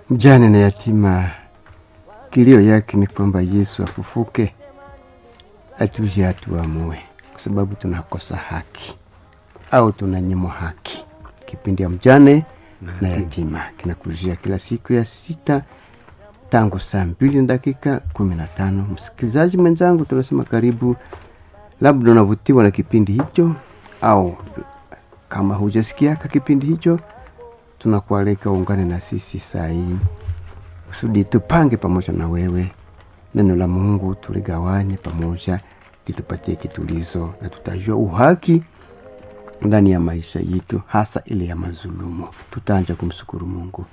mjane na yatima, kilio yake ni kwamba Yesu afufuke, atuje atuamue, kwa sababu tunakosa haki au tunanyimwa haki. Kipindi ya mjane na yatima kinakujia kila siku ya sita tangu saa mbili na dakika kumi na tano. Msikilizaji mwenzangu, tunasema karibu. Labda unavutiwa na kipindi hicho au kama hujasikiaka kipindi hicho, tunakualika uungane na sisi saa hii kusudi tupange pamoja na wewe neno la Mungu, tuligawanye pamoja, litupatie kitulizo na tutajua uhaki ndani ya maisha yetu, hasa ile ya mazulumu. Tutaanja kumshukuru Mungu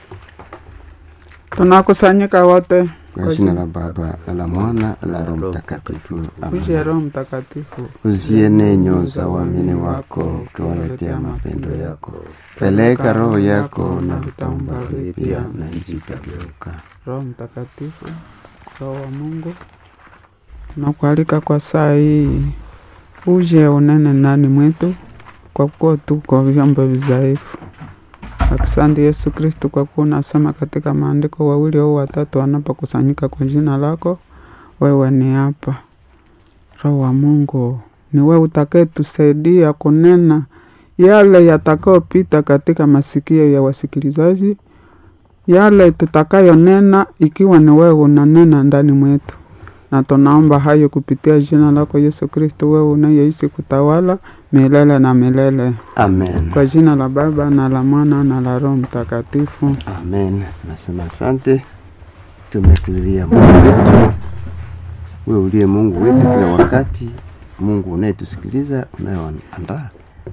tunakusanyika wote kwa jina la Baba na la Mwana na la Roho Mtakatifu. Amen. uje Roho Mtakatifu Uziene nyoyo za waamini wako, ukiwaletea mapendo yako. Peleka roho yako na vitaumba vipya, na nchi itageuka. Roho Mtakatifu, Roho wa Mungu, nakualika kwa saa hii uje unene ndani mwetu, kwa kuwa tuko vyombo vizaifu. Asante Yesu Kristu, kwa kuwa unasema katika maandiko, wawili au watatu wanapokusanyika kwa jina lako, wewe ni hapa. Roho wa Mungu, ni wewe utakayetusaidia kunena yale yatakayopita katika masikio ya wasikilizaji, yale tutakayonena, ikiwa ni wewe unanena ndani mwetu, na tunaomba hayo kupitia jina lako Yesu Kristo, wewe unayeishi kutawala milele na milele, Amen. kwa jina la Baba na la Mwana na la Roho Mtakatifu. Amen. Nasema asante, tumekulilia Mungu wetu, wewe uliye Mungu wetu kila wakati, Mungu unayetusikiliza, unayeandaa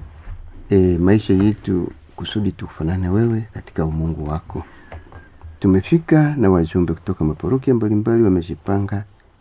e, maisha yetu kusudi tukufanane wewe katika umungu wako. Tumefika na wajumbe kutoka maparokia mbalimbali wamejipanga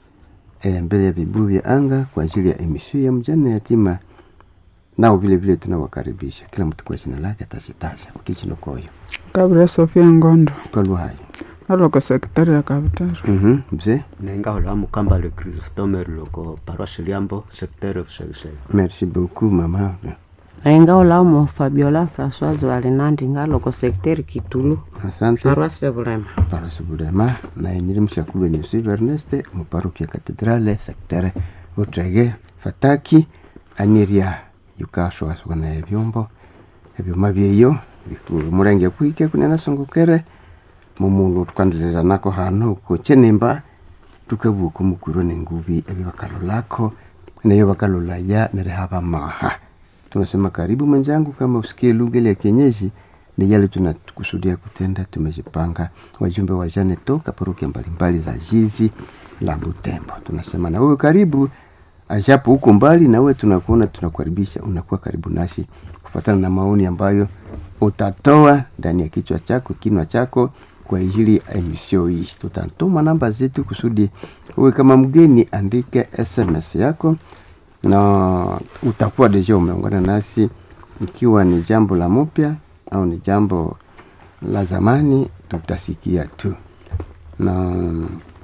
e, mbele ya vibuyu vya anga kwa ajili ya emisio ya mjane na yatima, nao vile vile tunawakaribisha kila mtu kwa jina lake atashitaja ukichinokoyo Kabla Sofia Ngondo kwa lugha hayo. aloko sekretari ya Kabutaro. Mhm, mzee nengahola mukamba le Christome loko paroisse Liambo secteur Busegese merci beaucoup mama renga olamo fabiola françoise walinandi ngaloko sekteri kitulu asante paroisse bulema parasi bulema naye nyiri mshakulu wenye usivu erneste muparukia katedrale sektere utrege fataki aniria yukaswaswa naye vyombo ebyuma byeyo murenge kwike kunena songokere mumulu tukandilira nako hano kuchenemba tukabuka mukuro nengubi ebyo bakalolako nayo bakalolaya nerehaba maha tunasema karibu mwenzangu kama usikie lugha ile ya kienyeji ni yale tunakusudia kutenda tumejipanga wajumbe wa jane toka parokia mbalimbali za jizi la butembo tunasema na wewe karibu ajapo huko mbali na wewe tunakuona tunakukaribisha unakuwa karibu nasi kufuatana na maoni ambayo utatoa ndani ya kichwa chako kinwa chako kwa ajili ya emisio hii tutatuma namba zetu kusudi uwe kama mgeni andike sms yako na utakuwa deja umeungana nasi ikiwa ni jambo la mpya au ni jambo la zamani tutasikia tu na